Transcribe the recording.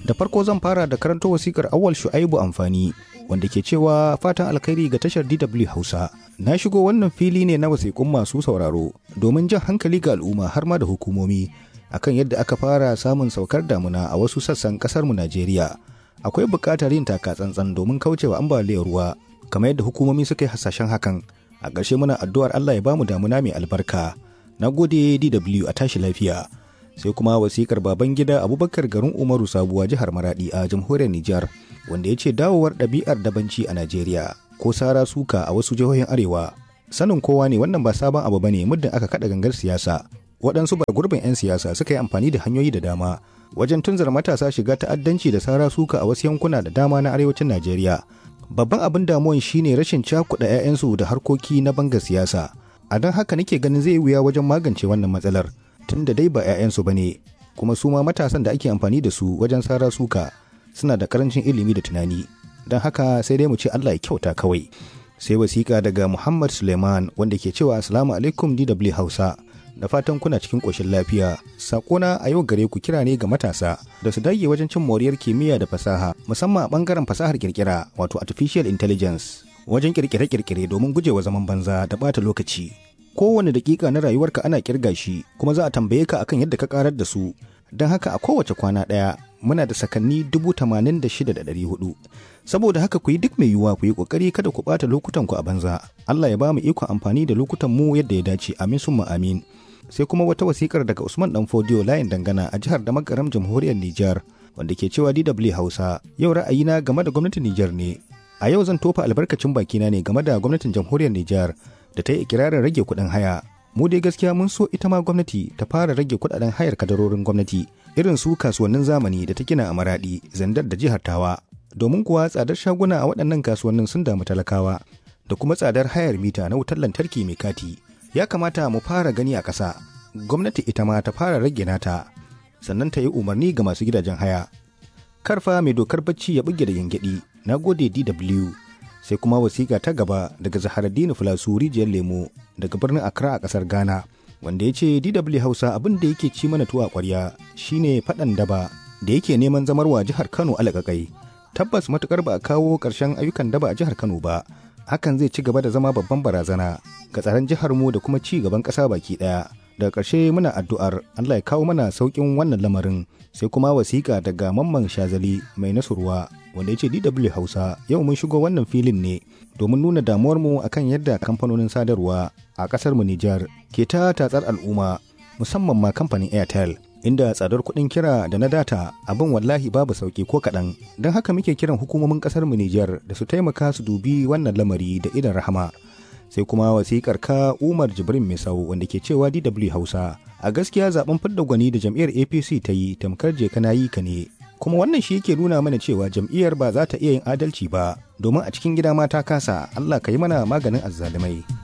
da farko zan fara da karanto wasikar awal shu'aibu amfani wanda ke cewa fatan alkhairi ga tashar DW Hausa. Na shigo wannan fili ne na wasiƙun masu sauraro domin jan hankali ga al'umma har ma da hukumomi akan yadda aka fara samun saukar damuna a wasu sassan ƙasar mu Najeriya. Akwai buƙatar yin taka tsantsan domin kaucewa ambaliyar ruwa kamar yadda hukumomi suka yi hasashen hakan. A ƙarshe muna addu'ar Allah ya bamu damuna mai albarka. Na gode DW a tashi lafiya. sai kuma wasikar baban gida abubakar garin umaru sabuwa jihar maradi a jamhuriyar nijar wanda ya ce dawowar ɗabi'ar dabanci a najeriya ko sara suka a wasu jihohin arewa sanin kowa ne wannan ba sabon abu bane muddin aka kaɗa gangar siyasa waɗansu ba gurbin 'yan siyasa suka yi amfani da hanyoyi da dama wajen tunzar matasa shiga ta'addanci da sara suka a wasu yankuna da dama na arewacin najeriya babban abin damuwan shine rashin cakuɗa 'ya'yansu da harkoki na banga siyasa a don haka nake ganin zai wuya wajen magance wannan matsalar tun da dai ba 'ya'yansu ba ne kuma su ma matasan da ake amfani da su wajen sara suka suna da karancin ilimi da tunani don haka sai dai mu ce Allah ya kyauta kawai sai wasiƙa daga Muhammad Suleiman wanda ke cewa assalamu alaikum DW Hausa da fatan kuna cikin ƙoshin lafiya sakona a yau gare ku kira ne ga matasa da su dage wajen cin moriyar kimiyya da fasaha musamman a ɓangaren fasahar kirkira wato artificial intelligence wajen kirkire-kirkire domin gujewa zaman banza da ɓata lokaci kowane dakika na rayuwarka ana kirga shi kuma za a tambaye ka akan yadda ka karar da su don haka a kowace kwana ɗaya muna da sakanni dubu tamanin da shida da ɗari hudu saboda haka ku yi duk mai yiwuwa ku yi ƙoƙari kada ku ɓata lokutan ku a banza Allah ya ba mu ikon amfani da lokutan mu yadda ya dace amin summa amin sai kuma wata wasikar daga Usman Dan Fodiyo layin dangana a jihar da magaram jamhuriyar Nijar wanda ke cewa DW Hausa yau ra'ayina game da gwamnatin Nijar ne a yau zan tofa albarkacin bakina ne game da gwamnatin jamhuriyar Nijar da ta yi ikirarin rage kuɗin haya mu dai gaskiya mun so ita ma gwamnati ta fara rage kuɗaɗen hayar kadarorin gwamnati irin su kasuwannin zamani da ta gina a maradi zandar da jihar tawa domin kuwa tsadar shaguna a waɗannan kasuwannin sun damu talakawa da kuma tsadar hayar mita na wutar lantarki mai kati ya kamata mu fara gani a ƙasa gwamnati ita ma ta fara rage nata sannan ta yi umarni ga masu gidajen haya karfa mai dokar bacci ya buge da gyangyaɗi na gode dw sai kuma wasiƙa ta gaba daga zaharaddini filasu rijiyar lemo daga birnin accra a ƙasar ghana wanda ya ce dw hausa abin da yake ci mana tuwa ƙwarya shine faɗan daba da yake neman zamarwa jihar kano alaƙaƙai tabbas matukar ba a kawo ƙarshen ayyukan daba a jihar kano ba hakan zai ci gaba da zama babban barazana ga tsaron jihar mu da kuma ci gaban ƙasa baki ɗaya daga ƙarshe muna addu'ar Allah ya kawo mana sauƙin wannan lamarin sai kuma wasiƙa daga mamman shazali mai nasurwa wanda ya ce DW Hausa yau mun shigo wannan filin ne domin nuna damuwarmu akan yadda kamfanonin sadarwa a ƙasar mu Nijar ke ta tatsar al'umma musamman ma kamfanin Airtel inda tsadar kuɗin kira da na data abin wallahi babu sauƙi ko kaɗan don haka muke kiran hukumomin ƙasar mu Nijar da su taimaka su dubi wannan lamari da idan rahama sai kuma wasikar ka umar jibrin misau wanda ke cewa dw hausa a gaskiya zaben fidda gwani da jam'iyyar apc ta yi tamkar je kana yi ka ne kuma wannan shi yake nuna mana cewa jam'iyyar ba za ta iya yin adalci ba domin a cikin gida ma ta kasa allah ka yi mana maganin azzalumai